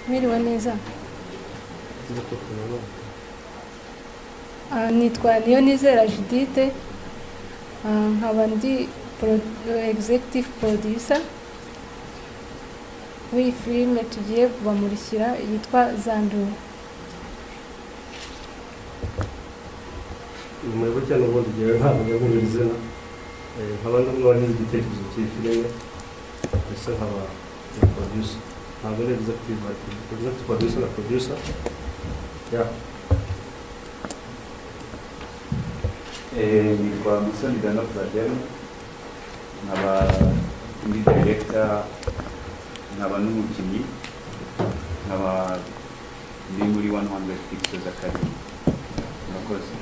Mwiriwe neza Nkuko tubibona. Ah, nitwa niyo nizera judite Ah, nkaba ndi pro- executive producer w'iyi filime tugiye kubamurikira yitwa zandura Mwebwe cyane ubundi njyewe ntabwo nyaguha izina Eh, nkaba ndumwe wahize igitekerezo cy'iyi filime mbese nkaba na producer ntabwo ari executive but executive producer na producer yeah Eh, nitwa musoni dana platero nkaba ndi director nkaba n'umukinnyi nkaba ndi muri 100 pictures academy murakoze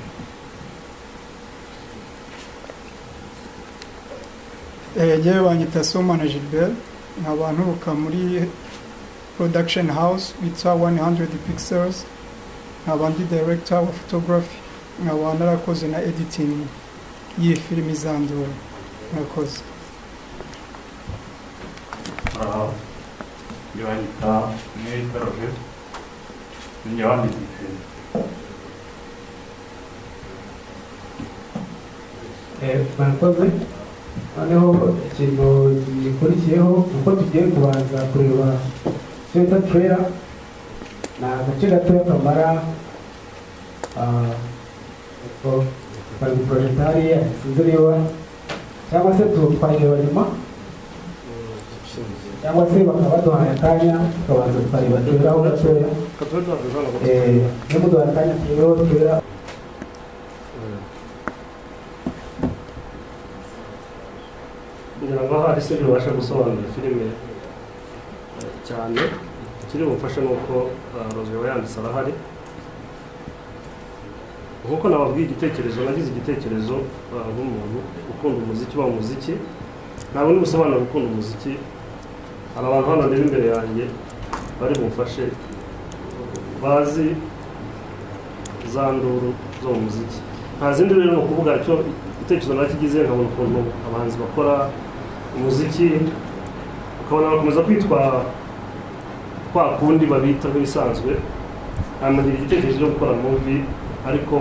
yewe banyita somana gilbert nkaba nturuka muri production house witwa 100 pixels nkaba ndi director wa photography nkaba narakoze na editing y'iyi filimi izandura murakoze njye wanyita mwita roje njye wanyita ifeni murakoze noneho ikintu gikurikiyeho uko tugiye kubanza kureba senta turera ni agace gatoya kamara bari porojegitari sinzi niba cyangwa se twayireba nyuma cyangwa se bakaba baduhaye akanya tukabanza tukareba turera aho gatoya Katolika tubibona ko Eh, iyo muduhaye akanya turebeho turera ngira ngo hari se bibasha gusobanura filime eh, cyane ikiri bufashe ni uko rozeba yanditse arahari nkuko nababwiye igitekerezo nagize igitekerezo eh, nk'umuntu ukunda umuziki uba umuziki ntabwo n'ubusobanuro gukunda umuziki hari abantu hano rero imbere yanjye bari bumfashe bazi za nduru zo mu muziki nta zindi rero ni ukuvuga icyo igitekerezo nacyo kigize nkabona ukuntu abahanzi bakora umuziki ukabona bakomeza kwitwa kwa kundi babita nk'ibisanzwe hanyuma ngira igitekerezo cyo gukora muvi ariko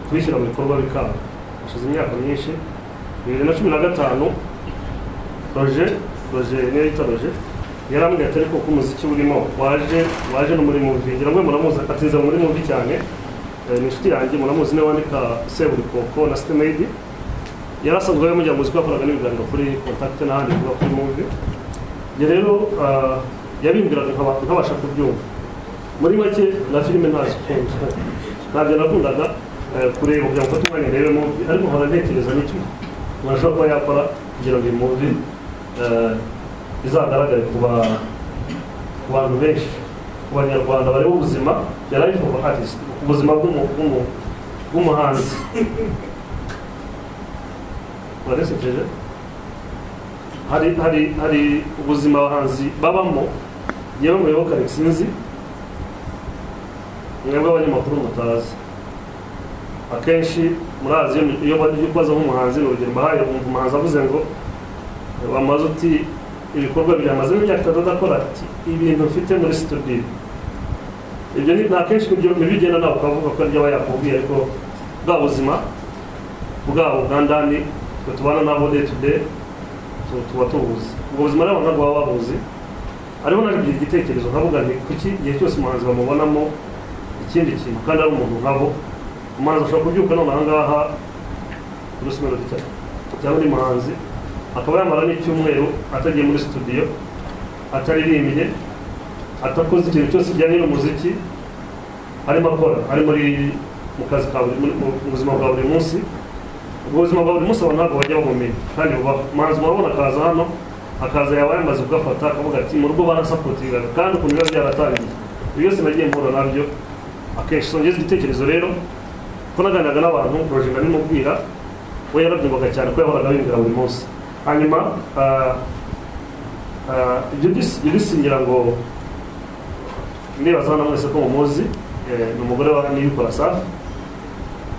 kubishyira mu bikorwa bikanga hashize imyaka myinshi bibiri na cumi na gatanu roje roje niyo yita roje yarambwiye ati ariko ko umuziki urimo waje waje no muri muvi ngira ngo muramuzi atinze muri muvi cyane Eh, ni inshuti yanjye muramuzi niwe wandika seburikoko na sitemedi yarasanzwe we mujya muziki wakoraga n'ibiganiro kuri kontakite n'ahandi bivuga kuri muvi njye rero ah, yabimbwiraga nkaba- nkabasha kubyumva muri make na filime ntazikunda ntabyo nakundaga eh, kureba kugira ngo mfate umwanya ndebe muvi ariko nkora ntekereza n'icyo umuntu ashobora kuba yakora kugira ngo iyi muvi eh, izagaragare ku ba- ku bantu benshi ku banyarwanda bareba ubuzima yari ari kuva artist ubuzima bw'umu- bw'umu- bw'umuhanzi uranesekeje hari hari hari ubuzima abahanzi babamo yewe muyoboka sinzi mwebwe abanyamakuru mutazi akenshi murazi iyo- iyo bagiye kubaza nk'umuhanzi ni urugero mbahaye wumva umuhanzi avuze ngo bamaze uti ibikorwa byamaze imyaka itatu adakora ati ibintu mfite muri studio ibyo ni nta kenshi nibyo nibigenda nawe ukavuga ko aryo aba yakubwiye ariko bwa buzima bwabo bwa ndani twe tubana nabo day to day tu- tuba tubuzi ubwo buzima rero ntabwo baba babuzi ariho nabigira igitekerezo nkavuga nti kuki igihe cyose umuhanzi bamubonamo ikindi kintu kandi ari umuntu nkabo umuhanzi ashobora kubyuka none aha ngaha Bruce Melody cyangwa- cyangwa undi muhanzi akaba yamara n'icyumweru atagiye muri studio ataririmbye atakoze ikintu cyose kijyanye n'umuziki arimo akora ari muri mu kazi ka buri muri- mu- mu buzima bwa buri munsi ubwo buzima bwa buri munsi abantu ntabwo bajya babumenya kandi bubaho umuhanzi murabona akaza hano akaza yaba yamaze kugafata akavuga ati mu rugo barasapotingaga kandi ukuntu biba byaratangiye ibyo byose nagiye mpura nabyo akenshi songeza igitekerezo rero ko naganiraga n'abantu roje ndabimubwira we yarabyumvaga cyane ko yahoraga abimbwira buri munsi hanyuma ah, ah, ibyo byose- ibyo byose ngira ngo nibaza hano mwese ko mumuzi eh, ni umugore wa niyikora safi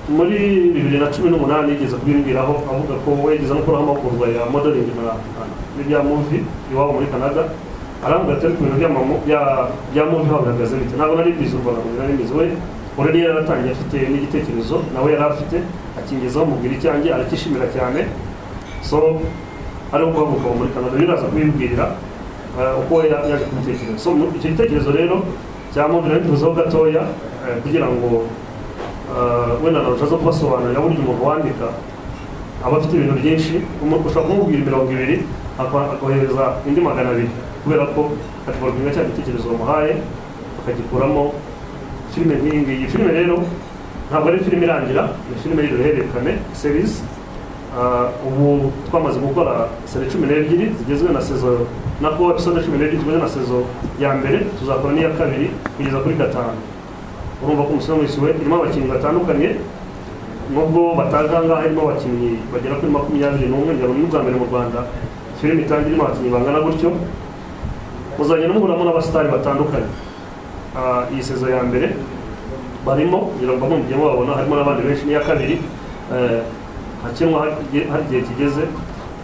muri bibiri na cumi n'umunani yigeze kubimbwiraho avuga ko we yigeze no kubaho amahugurwa ya modeling na na- n'ibya muvi iwabo muri canada aravuga ati ariko ibintu bya mama bya- bya muntu bahagaze bite ntabwo nari mbizi u rwanda ngo nari mbizi we already yari yaratangiye afite n'igitekerezo nawe yari afite akingezaho mubwira icyanjye arakishimira cyane so ari guhaguruka muri kanada rero aza kubibwira eh, uko ya- yaje kubitekereza so mu- icyo gitekerezo rero cyamubwira ntituzaho gatoya eh, kugira ngo eh, wenda nawe ushaze kubasobanurira burya umuntu wandika aba afite ibintu byinshi umuntu ushobora kumubwira mirongo ibiri aka- akohereza indi magana abiri kubera ko atwarwaga cya gitekerezo bamuhaye bakagikuramo filime nk'iyi ngiyi iyi filime rero ntabwo ari filime irangira ni filime y'uruhererekane serisi Ah, ubu twamaze gukora seri cumi n'ebyiri zigezwe na sezo na ko episode cumi n'ebyiri zigezwe na sezo ya mbere tuzakora n'iya kabiri kugeza kuri gatanu urumva ko umusore wese we irimo abakinnyi batandukanye nubwo batazi ahangaha harimo abakinnyi bagera kuri makumyabiri n'umwe ngira ngo ni ubwa mbere mu rwanda filime itangira irimo abakinnyi bangana gutyo muzagenda muhuramo n'abasitari batandukanye Ah, iyi sezo ya mbere barimo ngira ngo bamwe mujye babona harimo n'abandi benshi n'iya kabiri eh, hakinwa hagiye- hari igihe kigeze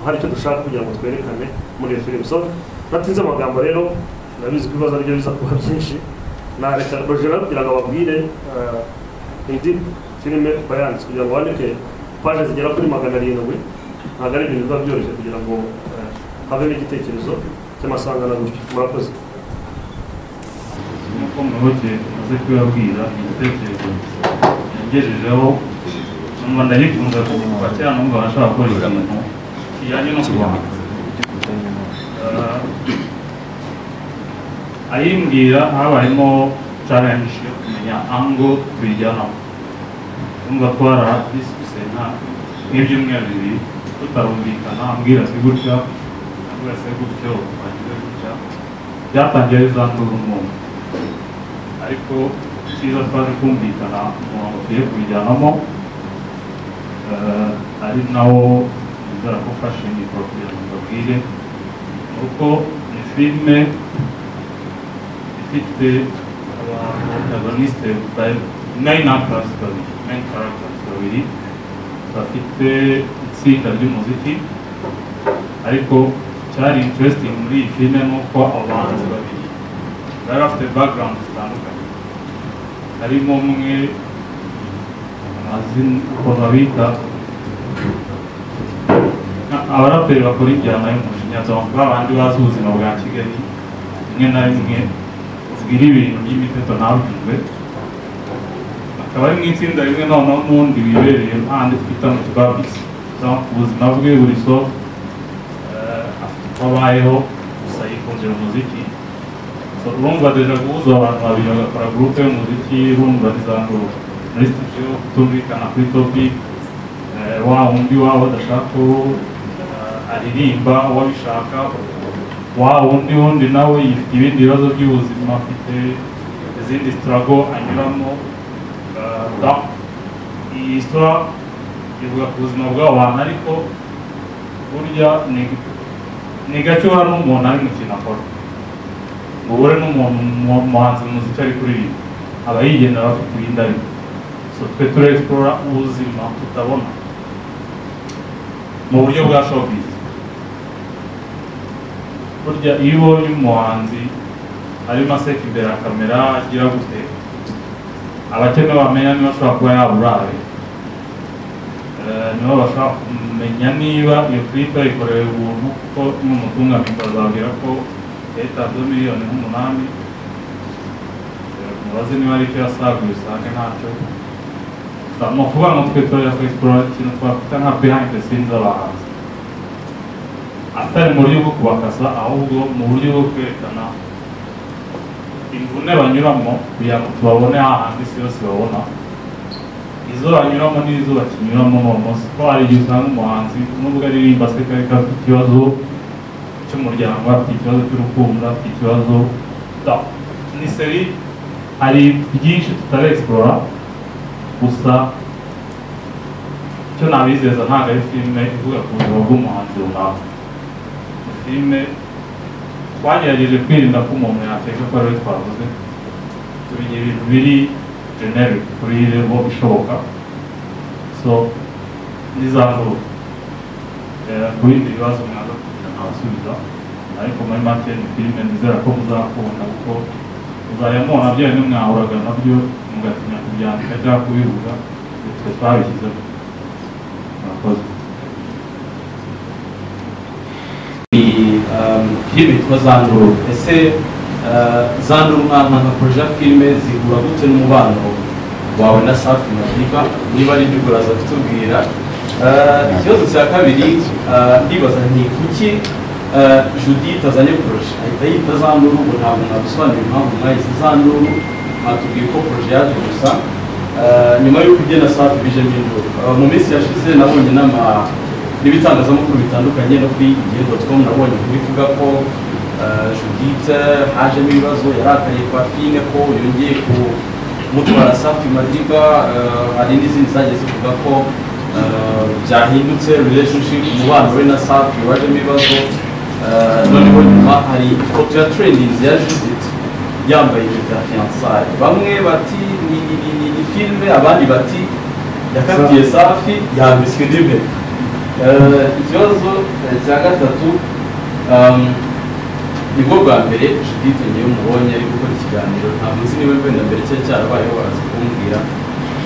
hari icyo dushaka kugira ngo twerekane muri iyo filime so natinze amagambo rero nabizi ko ibibazo aribyo biza kuba byinshi nareka rogera kugira ngo ababwire eh, indi filime bayanditse kugira ngo bandike paje zigera kuri magana arindwi ntabwo ari ibintu biba byoroshye kugira ngo eh, havemo igitekerezo cy'amasangano gutyo murakoze nk'uko muyoboke maze kubibabwira igitekerezo yagejejeho numva ndagikunze kuva cyangwa numva arashaka gukora ikintu kijyanye no kurwana Ah, ayimbwira habayemo challenge yo kumenya ango tubijyanaho numva ko hari ahadisikuse nka nk'ibyumweru bibiri tutarumvikana ambwira ati gutya ambwira se gutyo wagize gutya byatangiye bizandura umuntu ariko icyiza twaje kumvikana umurongo tugiye kubijyanamo eh, ari nawo nizera ko ufashe mikoro kugira ngo mbabwire ni uko ni filime ifite abaprotagoniste nine actors babiri main characters babiri bafite itsinda ry'umuziki ariko cyari interesting muri iyi filime ni uko abo bahanzi babiri bari bafite background zitandukanye harimo umwe amazina uko babita nka- abaraperi bakora injyana y'umujinya donc babandi bazi ubuzima bwa kigali rimwe na rimwe zibwira ibintu by'imiteto ntabwirwe akaba ari mu itsinda rimwe noneho n'undi wibereye ahandi twita mu kibabisi donc ubuzima bwe buri so eh, afite uko abayeho gusa yikundira umuziki So, urumva deja guhuza abantu babiri bagakora gurupe y'umuziki urumva rizandura muri studio kutumvikana kuri topic eh, wa wundi waba adashaka ko eh, aririmba wabishaka wa wundi wundi nawe yifite ibindi bibazo by'ubuzima afite izindi sitarago anyuramo Eh, donc, iyi sitora ivuga ku buzima bw'abo bantu ariko burya ni- ni gake uhura n'umuntu ari mu kintu akora ngo uhure n'umuntu mu- umuhanzi muziki ari kuririmba aba yigendera afite ibindi ari so twe ture explora ubuzima tutabona mu buryo bwa showbiz burya iyo ubonye umuhanzi arimo aseka imbere ya kamera agira gute abakene bamenya niba ashobora kuba yaburawe Eh, nibo bashobora kumenya niba iyo clip yayikorewe ubuntu kuko n'umutunga mikoro azabwira ko yayitanzeho miliyoni nk'umunani Eh, mubaze niba ari icyo yasaguye usange ntacyo Gusa ni ukuvuga ngo twe turajya ku explore ikintu twakwita nka behind the scenes z'abahanzi atari mu buryo bwo kubakasa ahubwo mu buryo bwo kwerekana imvune banyuramo kugira ngo tubabone hahandi isi yose babona izo banyuramo n'izo bakinyuramo ni umunsi ko hari igihe usanga umuhanzi nubwo aririmba aseka ariko afite ikibazo cy'umuryango afite ikibazo cy'urukundo afite ikibazo Da- ni seri hari byinshi tutarexplora gusa icyo nabizeza ntabwo ari filime ivuga ku buzima bw'umuhanzi runaka ni filime twagerageje kwirinda ko umuntu yakeka ko ariwe twavuze tubigira ibintu biri generic kuri level ishoboka so n'iza nzuru Eh, ku bindi bibazo mwaza kugira nkabasubiza ariko muri make ni filime nizera ko muzakunda kuko muzajya mubona bya bimwe mwahuraga nabyo mugatinya kubyandika cyangwa kubivuga twe twabishyizemo murakoze ni um, filime yitwa zanduru ese uh, zanduru mwana nka proje ya filime zihura gute n'umubano wawe na safi madiba niba ari byo uraza kutubwira Uh, ikibazo cya kabiri uh, ndibaza ni kuki uh, judith azanye proje ahita yita zanduru ubu ntabwo mwadusobanurira impamvu mwahise zanduru mwatubwiye ko proje yaje gusa Uh, nyuma y'uko ibye na safi bije mbindura mu minsi yashize nabonye n'ama n'ibitangazamakuru bitandukanye no kuri igihe.com nabonye kubivuga ko eh, Judith hajemo ibibazo yarakaye kwa fine ko yongeye kumutwara safi madiba eh, hari n'izindi zagiye zivuga ko eh, byahindutse relationship umubano we na safi wajemo ibibazo Eh, noneho nyuma hari ifoto ya trendings ya Judith yambaye impeta ya fiyansaye bamwe bati ni ni ni ni ni filime abandi bati yakatiye safi yambitswe n'impeta Eh, ikibazo eh, cya gatatu um, nibwo bwa mbere judith niyo mubonye ari gukora ikiganiro ntabwo nzi niba wenda mbere cyari cyarabayeho baraza kumbwira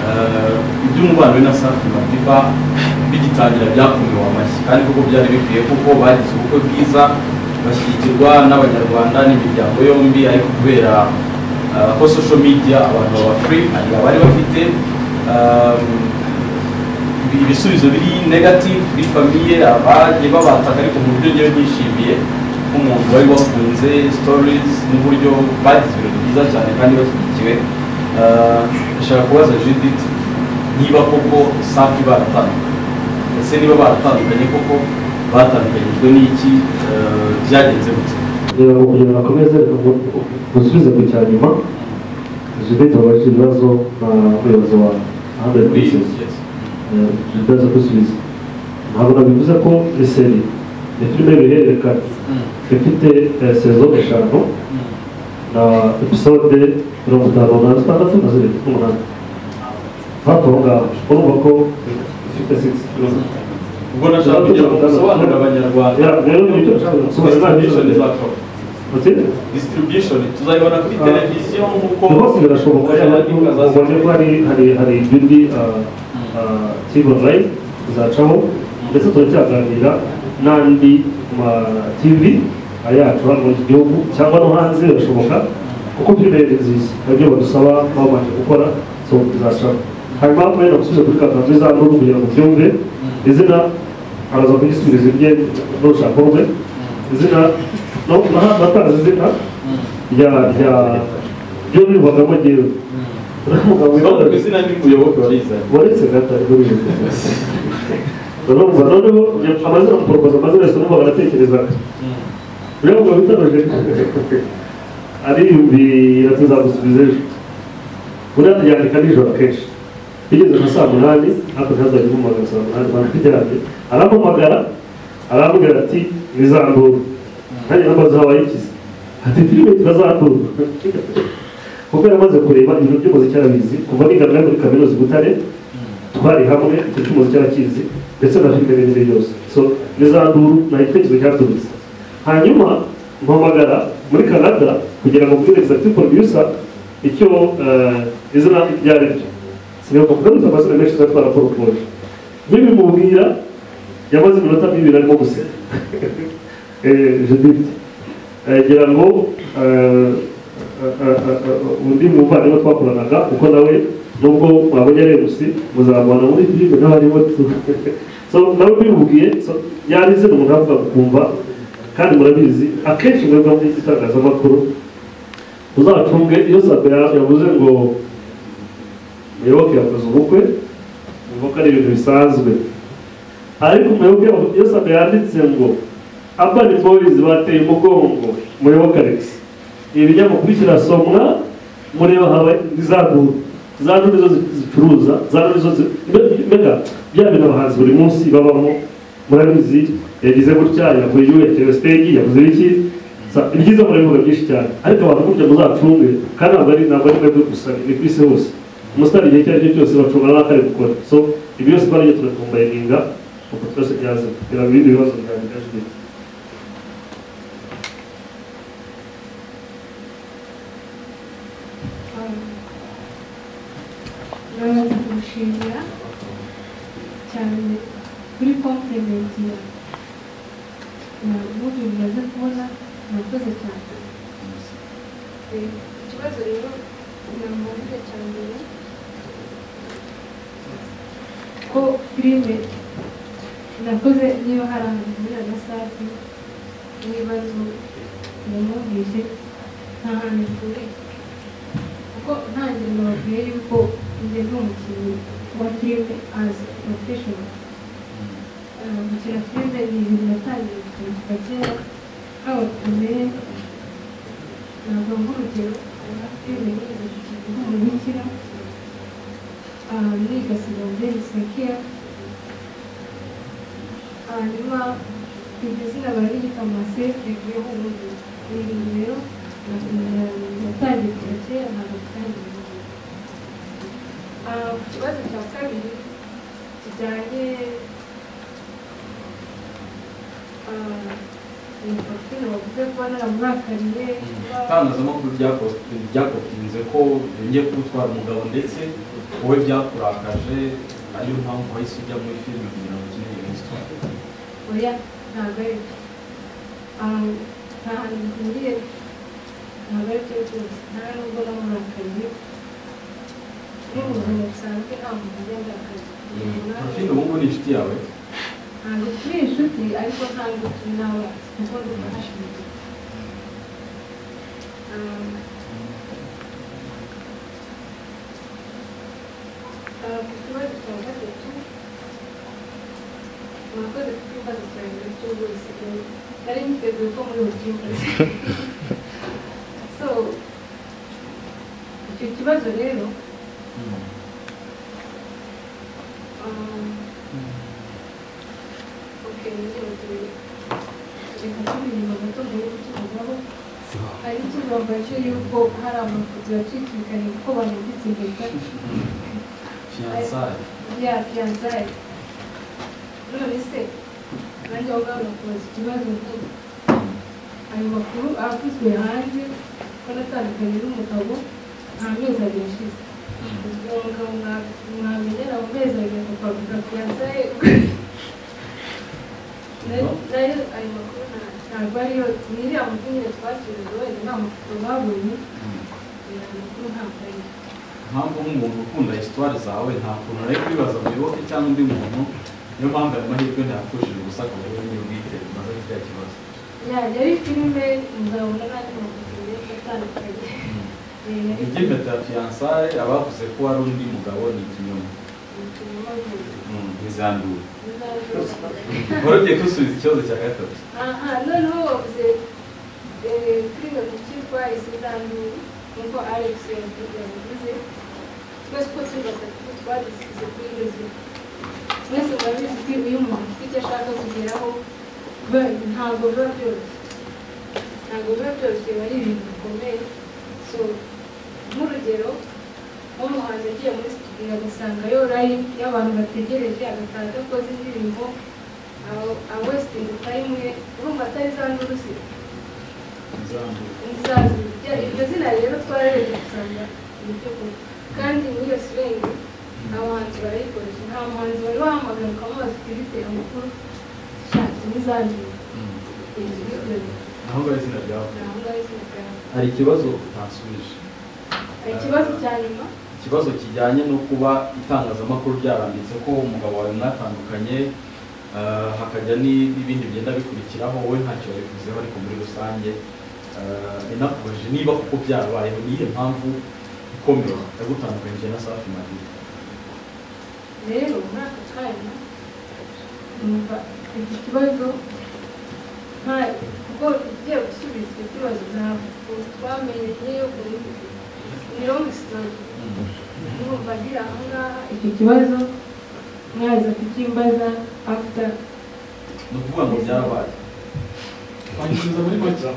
Eh, iby'umubano we na safi madiba bigitangira byakumiwe amashyi kandi koko byari bikwiye kuko bagize ubukwe bwiza bashyigirwa n'abanyarwanda n'imiryango yombi ariko kubera eh, ko social media abantu baba free hari abari bafite um, ibi- ibisubizo biri negative kuri famiye abagiye babataga ariko mu buryo ngewe nishimiye nk'umuntu wari wafunze stories n'uburyo bagize ibintu byiza cyane kandi bashyigikiwe Eh, ndashaka kubaza judith niba koko safi baratandukanye ese niba baratandukanye koko batandukanyijwe n'iki Eh, byagenze gute kugira ngo kugira ngo akomeze gusubize ku cya nyuma judith wabajije ibibazo na muyobozi wa hundred Kuri iyi pieces ngezi. bidaza gusubiza ntabwo nabivuze ko iseri ni filime bihererekana ifite eh, saison eshanu na episode mirongo itanu na zitandatu na zirindwi n'umunani hafi aho ngaho urumva ko ifite six episodes. ubwo nashaka kugira ngo musobanurire abanyarwanda Yeah, rero ni ibyo nshaka gusobanurira. Distribution izakora. Uti? distribution tuzayibona kuri Ah. televiziyo nk'uko rwose birashoboka ubone ko hari hari hari ibindi tivi onurayini tuzacaho ndetse turacyaganira n'andi ma tivi ayacu hano mu gihugu cyangwa no hanze birashoboka kuko filime ni nziza nabyo badusaba babanje gukora so tuzacaho hanyuma mwenda gusubiza kuri kakanzu izanduru kugira ngo byumve izina araza kugisubiza ibye n'urushako rwe izina no- naha- natanze izina rya rya ryo bivagamo jyewe uriya mugabo None ku wibaza- izina ry'umuyoboke warizanye waretse gata rero bivuze urumva noneho amazina muporopoza amazina yose numva baratekerezaga uriya mugabo witaroje ariyumvira tuzamusubiza ejo buriya turyandika nijoro akenshi bigeze nka saa munani ariko ntazajya umuhamagara saa munani bantu turyamye arampamagara aramubwira ati nizandura nanjye namaze habayikize ati filime turazandura kuko yamaze kureba ibintu by'umuziki arabizi kuva niga nawe muri kaminuza i butare twari hamwe icyo cy'umuziki arakizi ndetse na filime n'ibindi byose so n'izanduru nta gitekerezo cyaturutse hanyuma mpamagara muri canada kugira ngo mbwire egizagiti porodiusa icyo eh, izina ibyo ari byo sinibuka kuko dufite amazina menshi tuba twaraporopoje nk'ibimubwira yamaze iminota nk'ibiri arimo guseka Eh, judith ngira ngo eh, eh, eh, eh, undi muvandimwe twakoranaga kuko nawe nubwo mwabonye rebusi muzamubona muri filime n'abariho so nawe bimubwiye so yari izina umuntu avuga kumva kandi murabizi akenshi mwebwe muri iki gitangazamakuru uzacunge iyo sabe ya- yavuze ngo muyoboke yakoze ubukwe mvuga ko ari ibintu bisanzwe ariko muyoboke iyo sabe yanditse ngo urban boys bateye umugongo muyoboke alex ibi binyamakuru kirasomwa mureba haba izanduru izanduru nizo zi- zicuruza izanduru nizo zi- mbe- mbega bya bintu abahanzi buri munsi babamo murabizi yagize gutya yavuye yuhekewe stage yavuze iki Sa- ibyiza murabivuga byinshi cyane ariko abantu burya muzacunge kandi ntabwo ari ntabwo ari mwebwe gusa ni ku isi hose umusitari igihe icyo ari cyo cyose bacunga n'ako ari gukora so ibi byose twarajya turakumbayininga uko twese byazima reba ibindi bibazo byanjye bamaze kurushingira cyane kuri komplimenti ya ntabwo bimaze kubona murakoze cyane ikibazo rero namubajije cya mbere ko filime nakoze niba hari ahantu muri na safi n'ibibazo namubwije nta hantu bihuriye kuko ntangiriro babwiye yuko njye ndi umukinnyi wa filime azi porofeshono gukina filime ni ibintu natangiye kuva kera haba kumere ntabwo nk'urugero na filime nigeze gukina nk'umubikira niga segonderi sekeya hanyuma iryo zina bararigita masete rivuyeho uburyo ni ibintu rero natangiye kuva kera ntabwo bitangiye ku kibazo cya kabiri kijyanye ni porofile bavuze kuba naramurakariye itangazamakuru ryako- ryakopinze ko yongeye kuwutwara umugabo ndetse wowe byakurakaje ariyo mpamvu wahise ujya muri filime kugira ngo ukine iyi histoire oya ntabwo ari byo Ah, nta hantu bihuriye ntabwo ari byo rwose nta nubwo namurakariye ni ubuzima busanzwe nta muntu ugenda akazi porofile ubu ngubu ni inshuti yawe ntabwo turi inshuti ariko ntabwo turi n'abanzi kuko ndi umuhashinzwe ku kibazo cya gatatu murakoze ku kibazo cya mbere cy'ubwose nari niteguye ko muri bukivuze so icyo kibazo rero um, Okay, reka tubinyuma gato mbere y'uko tubivaho hari icyo babaje yuko hari amafoto yacikirikanye kuko banambitse impeta fiyansaye ya fiyanzaye none se nanjye aho ngaho nakubaza ikibazo nk'ubu ayo makuru avuzwe hanze ko natandukanye n'umugabo nta mezi abiri ashize uwo mugabo mwa- mwamenyera mu mezi abiri akakwambika fiyanzaye nayo ayo makuru nta- ntabwo ariyo ni iriya makuru nyine twakiriwe wenda nta mafoto babonye iriya makuru ntabwo ariyo impamvu nk'umuntu ukunda histoire zawe nta kuntu ari kwibaza muyoboke cyangwa undi muntu niyo mpamvu ayo mahirwe ntiyapfushije ubusa ngo wowe niyo bwite umaze gufite ikibazo yajya ari filime muzabona n'andi mafoto menshi atandukanye Eh, yari iby'impeta ya fiyansaye abavuze ko wari undi mugabo ni ikinyoma ikinyoma rwose. ntizandure Muzabona- wari ugiye kusubiza ikibazo cya gatatu aha noneho bavuze eh, filime mu cyitwa isizanduru nk'uko alex yavuze yabivuze twese uko turi batatu twadisize kuri iyo zina mwese murabizi ko iyo umuntu afite icyo ashaka kugeraho ba- ntabwo biba byoroshye ntabwo biba byoroshye biba ari ibintu bikomeye so nk'urugero nk'umuhanzi agiye muri studio agasanga yo line y'abantu bategereje agataha adakoze indirimbo awesitingi tayimu ye urumva atari za ndurusi ntizandure nzazirya iryo zina rero twararebye gusanga ibyo kunywa kandi muri iyo sirenge abahanzi barayikoresha nta muhanzi wari wahamagara ukamubaza uti bite amakuru shatse ntizandure ibyo byo naho ngaho izina ryawe ntaho ngaho izina ryawe hari ikibazo utansubije hari ikibazo cya nyuma ikibazo kijyanye no kuba itangazamakuru ryaranditse ko umugabo wawe mwatandukanye eh, hakajya ni- n'ibindi bigenda bikurikiraho wowe ntacyo wabivuzeho ariko muri rusange eh, ninakubajije niba kuko byarabayeho niyihe mpamvu ikomeye yagutandukanyije na safi madina rero muri aka kanya numva iki kibazo nta kuko ugiye gusubiza icyo kibazo ntabwo twamenye yo kubivuga ni romu sitori numva ngira aha ngaha icyo kibazo mwaza kukimbaza afuta ni ukuvuga ngo byarabaye wansubiza muri make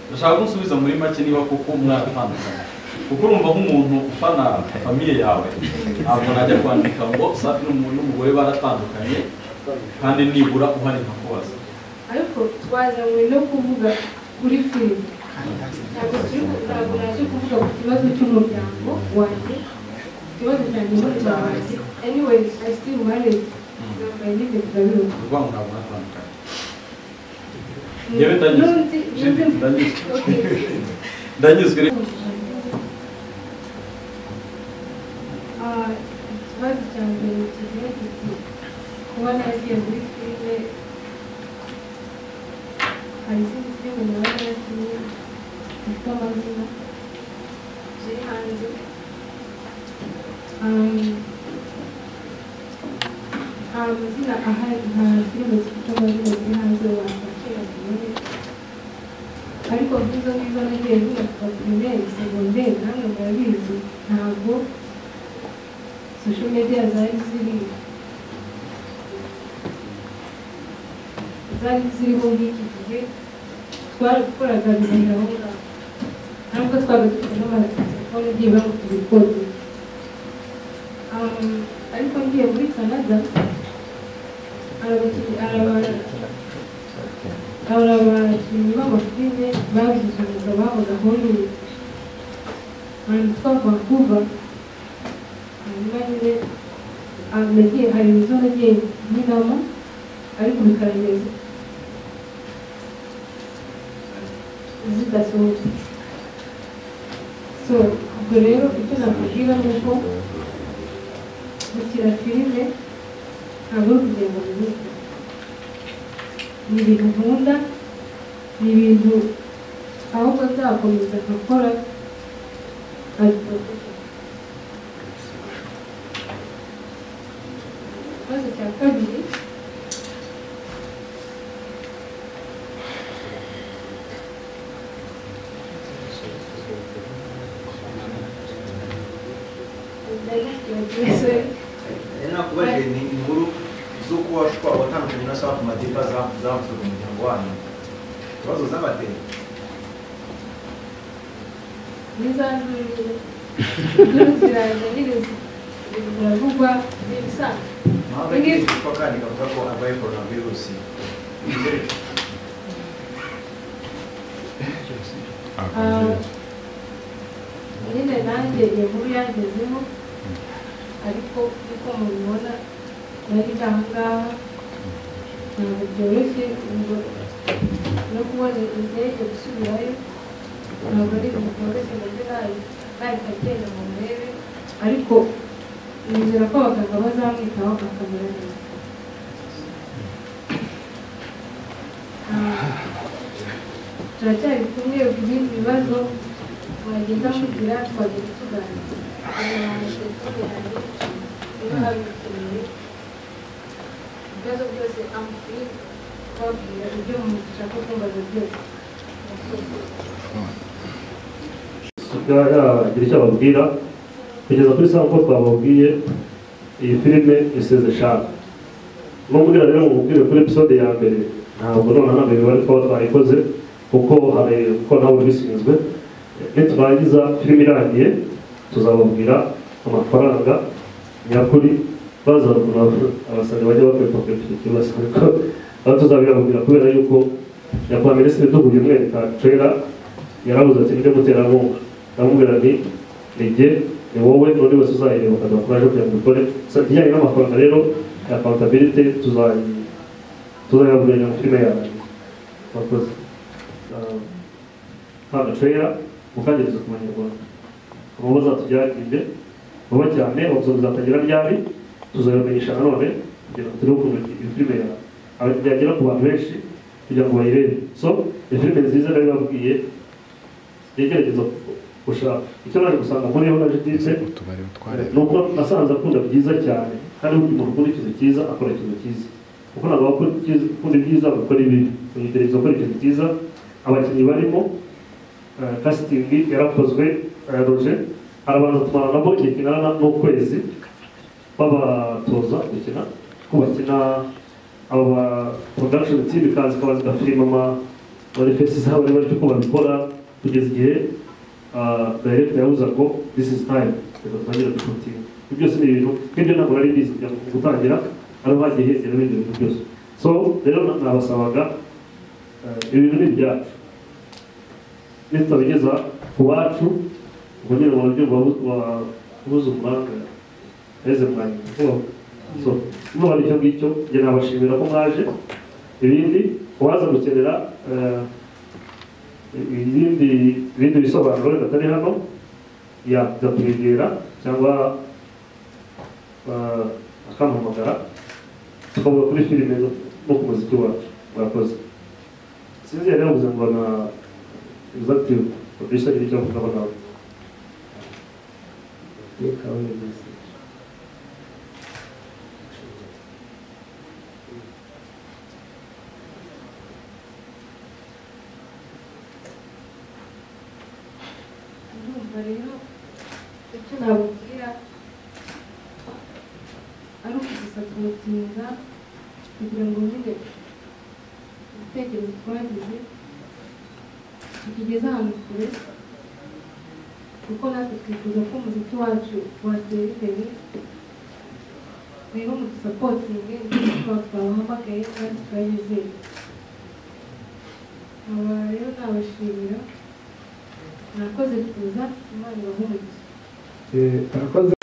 ndashaka ko unsubiza muri make niba koko mwaratandukanye kuko urumva nk'umuntu ufana famiye yawe ntabwo najya kwandika ngo safi n'umuntu n'umugore baratandukanye kandi nibura uhari nkakubaza ariko twazanywe no kuvuga kuri filime ntabwo turi ku- ntabwo naje kuvuga ku kibazo cy'umuryango wanjye ku kibazo cyanjye n'umuryango anyway i still manage nambaye n'ibyo urwango ntabwo natandukanye Yewe ndagize. Jewe ndagize. ndabirura ndanyuzwe rero ikibazo cya mbere kigira kiti kuba nagiye muri filime hari izindi filime nawe nagiye zifite amazina ziri hanze Um, nta mazina ahari nta filime zifite amazina ziri hanze wabakira zimwe ariko nk'izo ngizo nagiye mvuga kuva pirimeri segonderi namwe murabizi ntabwo social media zari ziri zari ziriho nk'iki gihe twarakoraga bibiri aho ngaho ntabwo twabaga dufite n'amatelefone agiye bamutira ikode Um, ariko ngiye muri canada arabakiri arabara hari abakinnyi b'amafilime babigize umwuga babaga hollywood ahantu yitwa vancouver hanyuma nyine ah, nagiye hari inzu nagiye nkinamo ariko bikarangiza zidasohotse so ubwo rero icyo nakubwira ni uko gukina filime ntabwo ari ukugenda mu bihugu ni ibintu nkunda ni ibintu ahubwo nzakomeza nkakora ikibazo cya kabiri ndagikibazo nakubajije ni inkuru z'uko washobora watandukanye na safi madiba zavuzwe mu muryango wanyu ikibazo z'amadeni ntizajurire zirangiza biravugwa n'ibisanzwe mahanga Ni- yitwa kandi ikavuga ko arwaye coronavirusi Ah, nyine nanjye iyo nkuru yangezeho ariko uko mubibona nari ndi ahangaha ntabwo byoroshye ubwo no kubona indege gusubirayo ntabwo ari ibintu byoroshye nabyo nahita agenda mu murebe ariko nizera ko abaganga bazamwitaho akamera neza Ah, turacyari kumwe ibindi bibazo mwagenda mugira twagenda tuganira ibibazo byose amfiri twabwira ibyo mushaka kumbaza byose yagira icyo ababwira kugeza kuri saa uko twababwiye iyi filime isize shaka n'ubwira rero ngo mubwire kuri episode ya mbere ntabwo noneho ntabwo bari kuba twayikoze kuko hari kuko ntabwo bishinzwe niturangiza filime irangiye tuzababwira amafaranga nyakuri baza abasanga bajya bakwipakurikira ikibazo ariko aho tuzabibabwira kubera yuko nyakubahwa minisitiri duhuye umwereka trailer yarabuze ati ninde muterankunga ndamubwira nti ni jye ni wowe n'undi wese uzayireba ukajya kuraje kugira ngo ubikore Sa- ibijyanye n'amafaranga rero ya accountability tuzayi- tuzayabwira mu filime yawe wakoze Ah, ntabwo trailer mukangereza ku banyarwanda amabazo atujyagirire vuba cyane ubuzo buzatangira ryari tuzabamenyesha nanone kugira ngo turebe ukuntu iyo filime ya- aba- yagera ku bantu benshi kugira ngo bayirebe so iyo filime nziza nayo babwiye yegerageza gushaka icyo naje gusanga muri yo naje ndetse ni uko nasanze akunda byiza cyane kandi umuntu ukunda ikintu cyiza akora ikintu cyiza kuko ntabwo aba akunda icyiza- akunda ibyiza gukora ibibi ugerageza gukora ikintu cyiza abakinnyi barimo kasitingi yarakozwe eh, roje arabanza tumara nabo igihe kingana na- n'ukwezi babatoza gukina ko bakina abo ba production team ikaza ikaba zigafilima ama- muri fesi zabo bari bari uko babikora kugeza igihe ah, director yabuza ngo this is time reka dutangire dushooting ibyo byose ni ibintu nk'ibyo ntabwo nari mbizi kugira ngo gutangira ari hagiye hegera ibindi bintu byose so rero na- nabasabaga eh, ibintu ni ibyacu nitabigeza ku bacu ngo nyine barabyumva buze umuranga heze mwanyuma so nuba nicyo ngicyo njye nabashimira ko mwaje ibindi uwaza gukenera eh, ibindi ibindi bisobanuro wenda atari hano yajya kwegera cyangwa eh, akampamagara tukavuga kuri filime no no ku muziki wacu mwakoze sinzi yari yavuze ngo na executive producer nicyo avuga abagabo ndumva rero icyo nababwira ari ukugusa kumutinda kugira ngo nyine ibitekerezo twagize tukigeze ahantu kure kuko natwe twifuza ko umuziki wacu watera imbere rero mudusapotinge ndetse tuba twabahamagaye kandi twabizeye aba rero nabashimira murakoze kuza imana ibahumurize Eh, Arakoze